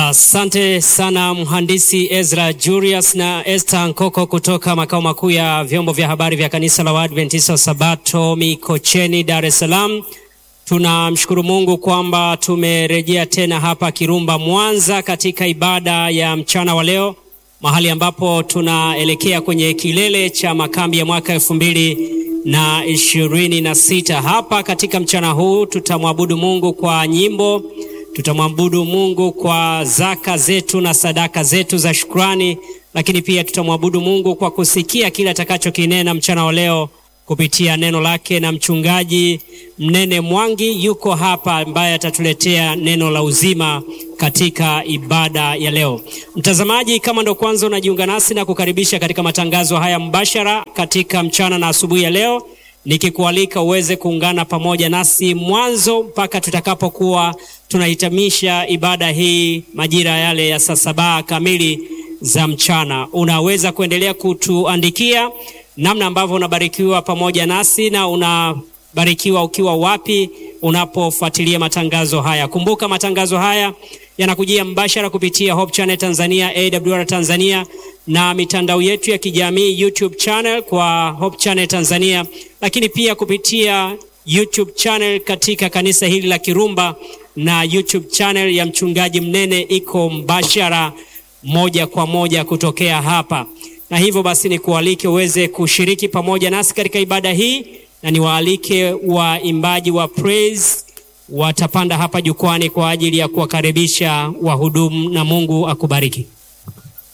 Asante uh, sana mhandisi Ezra Julius na Esther Nkoko kutoka makao makuu ya vyombo vya habari vya kanisa la Waadventista Sabato Mikocheni, Dar es Salaam. Tunamshukuru Mungu kwamba tumerejea tena hapa Kirumba, Mwanza, katika ibada ya mchana wa leo, mahali ambapo tunaelekea kwenye kilele cha makambi ya mwaka elfu mbili na ishirini na sita. Hapa katika mchana huu tutamwabudu Mungu kwa nyimbo tutamwabudu Mungu kwa zaka zetu na sadaka zetu za shukrani, lakini pia tutamwabudu Mungu kwa kusikia kile atakachokinena mchana wa leo kupitia neno lake, na mchungaji Mnene Mwangi yuko hapa ambaye atatuletea neno la uzima katika ibada ya leo. Mtazamaji, kama ndo kwanza unajiunga nasi na kukaribisha katika matangazo haya mbashara katika mchana na asubuhi ya leo nikikualika uweze kuungana pamoja nasi mwanzo mpaka tutakapokuwa tunahitimisha ibada hii majira yale ya saa saba kamili za mchana. Unaweza kuendelea kutuandikia namna ambavyo unabarikiwa pamoja nasi na unabarikiwa ukiwa wapi unapofuatilia matangazo haya. Kumbuka matangazo haya yanakujia mbashara kupitia Hope Channel Tanzania, AWR Tanzania na mitandao yetu ya kijamii YouTube channel kwa Hope Channel Tanzania, lakini pia kupitia YouTube channel katika kanisa hili la Kirumba na YouTube channel ya mchungaji Mnene iko mbashara moja kwa moja kutokea hapa, na hivyo basi nikualike uweze kushiriki pamoja nasi katika ibada hii, na niwaalike waimbaji wa praise watapanda hapa jukwani kwa ajili ya kuwakaribisha wahudumu, na Mungu akubariki.